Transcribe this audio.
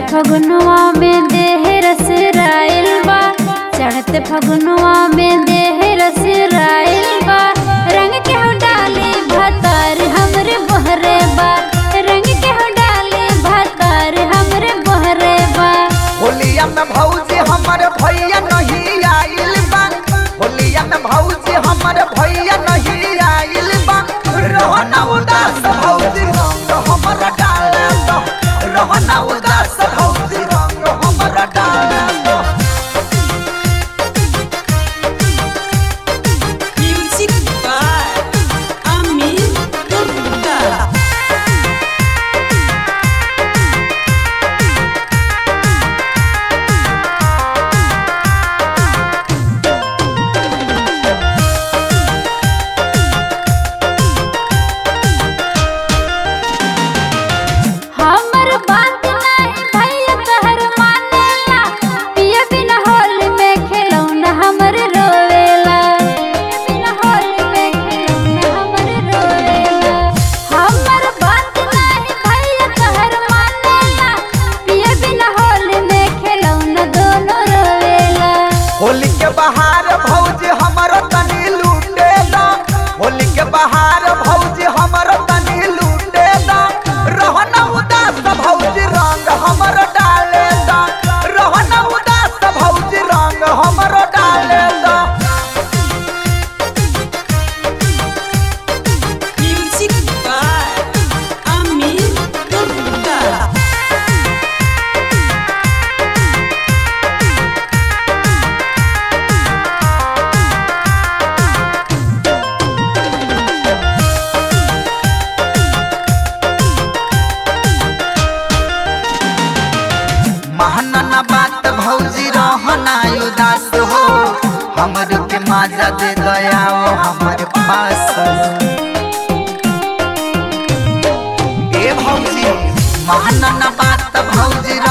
फगुनवा में देह रस राइल बा चढ़ते फगुनवा में देह रस राइल बा रंग के हो डाले भातार हमरे बहरे बा रंग के हो डाले भातार हमरे बहरे बा होलिया में भौजी हमर भैया नहीं आइल बा होलिया में भौजी हमर भैया नहीं आइल बा रहना उदास भौजी रंग हमर डाल दो रहना उदास भौजी रंग हमर डाल दो Music by Amin Gupta. हमर बात नहीं भैया तहर मानेला पिया बिना होल में खेलौना हमर रोवेला पिया बिना होल में खेलौना हमर रोवेला हमर बात नहीं भैया तहर मानेला पिया बिना होल में खेलौना दोनों रोवेला होली के बहार भौजी हमर तनी लूटे दा होली के बहार भौजी हमर तनी लूटे दा रहना उदास भौजी रंग हमर डाले दा रहना उदास भौजी रंग हमर डाले दा Music by Amin Gupta. महनना बात भौजी रहना उदास हो हमर के माजा दे दया ओ हमर पास ए भौजी महनना बात भौजी